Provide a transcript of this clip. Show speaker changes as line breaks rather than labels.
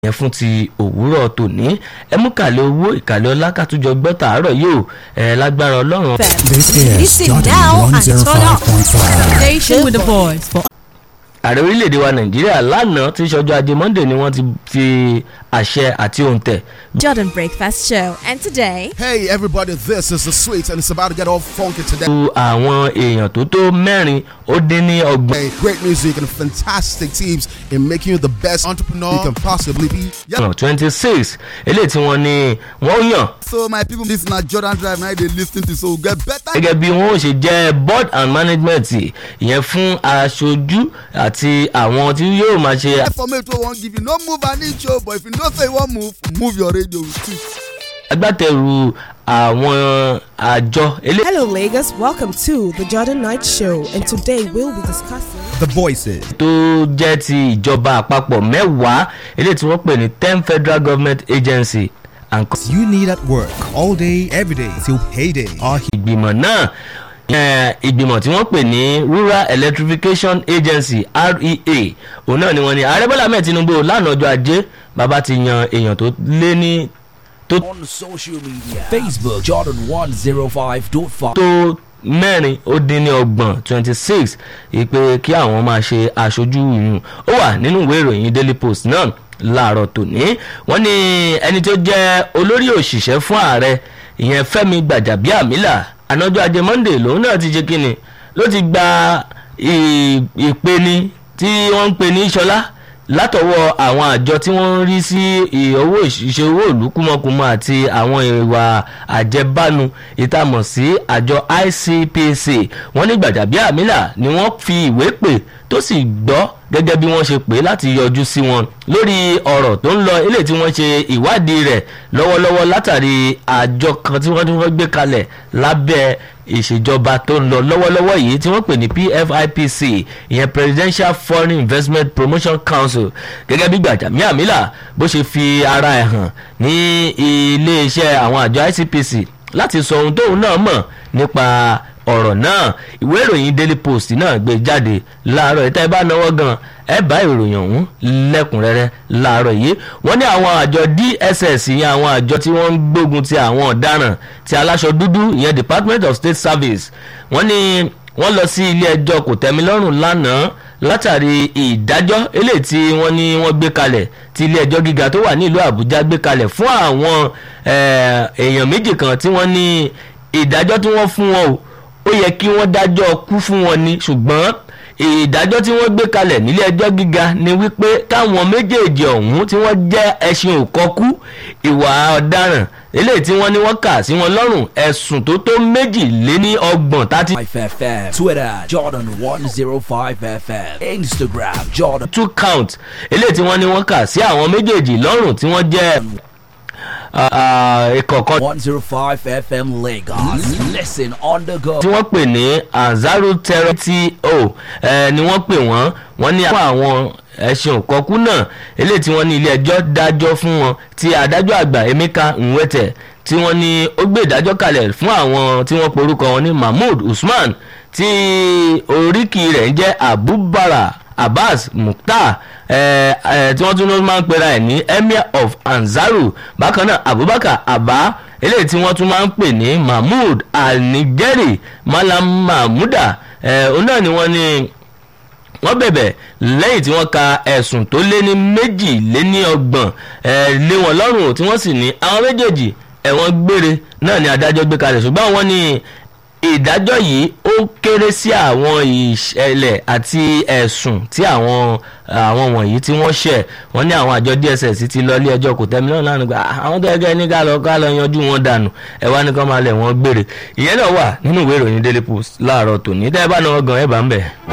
yẹn fún ti òwúrọ̀ tòní ẹ mú kàlẹ́ owó ìkàlẹ́ ọlá kàtújọ gbọ́ tàárọ̀ yìí ò ẹ lágbára ọlọ́run.
This is
Listen
Jordan
now and turn up.
105.5.
Station with a voice for
ààrẹ orílẹ̀-èdè wa nàìjíríà lánàá tí ṣọjọ́ ajé monday ni wọ́n ti fi àṣẹ àti òǹtẹ̀
Jordan Breakfast Show. And today,
Hey everybody, this is the sweet and it's about to get all funky today.
lu àwọn èèyàn tó tó mẹ́rin ó dín ní ọgbọ̀n.
Hey, great music and fantastic teams in making you the best entrepreneur you can possibly be. Yeah.
twenty six eléyìí tí wọ́n ní wọ́n yàn
So my people, this na Jordan Drive now they listen to so get better.
gẹ́gẹ́ bí wọ́n ó ṣe jẹ́ board and management ìyẹn fún aṣojú àti àwọn tí yóò máa ṣe
Informate wey wan give you no move an inch o but if you know say you wan move move your radio too.
agbátẹrù àwọn àjọ eléyìí.
Hello, Lagos. Welcome to the Jordan Night Show, and today we'll be discussing.
The voices.
tó jẹ́ ti ìjọba àpapọ̀ mẹ́wàá eléyìí tí wọ́n pè ní ten federal government agency and co-
You need at work all day, every day till payday. Our
ìgbìmọ̀ náà eh, ìgbìmọ̀ tí wọ́n pè ní rural electrification agency rea òun náà ni wọ́n ní ààrẹ bọ́lá mẹ́ẹ̀ tinubu lánàá ọjọ́ ajé bàbá ti yan èèyàn tó lé ní
on social media Facebook Jordan 105.5
tó mẹ́rin ó dín ní ọgbọ̀n twenty six ìpè kí àwọn máa ṣe aṣojú ìyún ó wà nínú ìwé ìròyìn daily post náà láàárọ̀ tòní wọ́n ní ẹni tó jẹ́ olórí òṣìṣẹ́ fún ààrẹ ìyẹn fẹ́mi gbàjàbíàmílà ànájọ́ ajé monday lòun náà ti ṣe kínni ló ti gba ì- ìpeni tí wọ́n ń pè ní ṣọlá látọwọ́ àwọn àjọ tí wọ́n ń rí sí ì- owó ìṣe owó ìlú kúmọkùmọ àti àwọn ìwà àjẹbánu ìtàmọ̀ sí àjọ icpc wọ́n ní gbàjàbíàmílà ni wọ́n fi ìwé pè tó sì gbọ́ gẹ́gẹ́ bí wọ́n ṣe pè é láti yọjú sí wọn lórí ọ̀rọ̀ tó ń lọ eléyìí tí wọ́n ṣe ìwádìí rẹ̀ lọ́wọ́lọ́wọ́ látàrí àjọ kan tí wọ́n tí wọ́n gbé kalẹ̀ lábẹ́ ìṣèjọba tó ń lọ lọ́wọ́lọ́wọ́ yìí tí wọ́n pè ní pfipc ìyẹn presidential foreign investment promotion council gẹ́gẹ́ bí gbàjàmíàmílà bó ṣe fi ara ẹ̀ hàn ní iléeṣẹ́ àwọn àjọ icpc láti sọ ohun tóun náà mọ̀ nípa ọ̀rọ̀ náà ìwé ìròyìn daily post náà gbé jáde láàárọ̀ ìta ẹ bá náwó gan ẹ bá ìròyìn ọ̀hún lẹ́kùnrẹ́rẹ́ láàárọ̀ yìí wọ́n ní àwọn àjọ dss ìyẹn àwọn àjọ tí wọ́n ń gbógun ti àwọn ọ̀daràn ti aláṣọ dúdú ìyẹn department of state service wọ́n ní wọ́n lọ sí ilé ẹjọ́ kòtẹ́milọ́rùn lánàá látàrí ìdájọ́ eléyìí tí wọ́n ní wọ́n gbé kalẹ̀ tí ilé ẹjọ́ gíga tó wà nílùú àbújá gbé kalẹ̀ fún àwọn eh, èèyàn méjì kan tí wọ́n ní ìdájọ́ tí wọ́n fún wọn o ó yẹ kí wọ́n dájọ́ kú fún wọn ni ṣùgbọ́n ìdájọ́ tí wọ́n gbé kalẹ̀ nílé ẹjọ́ gíga ni wípé káwọn méjèèjì ọ̀hún tí wọ́n jẹ́ ẹṣin òkọ́kú ìwà ọ̀daràn eléyìí tí wọ́n ní wọ́n kà sí wọn lọ́rùn ẹ̀sùn tó tó méjì lé ní ọgbọ̀n tàti
5FM Twitter Jordan 105 FM Instagram Jordan
two count eléyìí tí wọ́n ní wọ́n kà sí àwọn méjèèjì lọ́rùn tí wọ́n jẹ́ ìkọ̀kan
105 FM Lagos Listen on the go
tí wọ́n pè ní anzaru terror to eh, ni wọ́n pè wọ́n wọ́n ní àwọn ẹ̀sùn òkọ́kú náà eléyìí tí wọ́n ní ilé ẹjọ́ dájọ́ fún wọn tí adájọ́ àgbà emeka nwete tí wọ́n ní ó gbé ìdájọ́ kalẹ̀ fún àwọn tí wọ́n porúkọ wọn ní mahmood usman tí oríkì rẹ̀ ń jẹ́ abubara abbas mukhtar eh, eh, tí wọ́n tún máa ń pera ẹ̀ ní emir of anzaru bákan náà abubakar abba eléyìí tí wọ́n tún máa ń pè ní mahmood al-nigeri malam mahmuda eh, òun náà ni wọ́n ní wọ́n bẹ̀bẹ̀ lẹ́yìn tí wọ́n ka ẹ̀sùn tó lé ní méjì lé ní ọgbọ̀n eh, lé wọn lọ́rùn tí wọ́n sì ní àwọn méjèèjì ẹ̀wọ̀n gbére náà ni adájọ́ gbé kalẹ̀ ṣùgbọ́n wọ́n ní ìdájọ́ yìí ó kéré sí àwọn ìṣẹ̀lẹ̀ àti ẹ̀sùn tí àwọn àwọn wọ̀nyí tí wọ́n ṣẹ̀ wọ́n ní àwọn àjọ dss ti lọ ilé ẹjọ́ kò tẹ́mi náà lánàá gba àwọn tó ẹgẹ́ ní ká lọ ká lọ yanjú wọn dànù ẹ wá ní kán máa lẹ̀ wọ́n gbére ìyẹn náà wà nínú ìwé ìròyìn daily post láàárọ̀ tòní tẹ́ ẹ bá náà gan ẹ bá ń bẹ̀.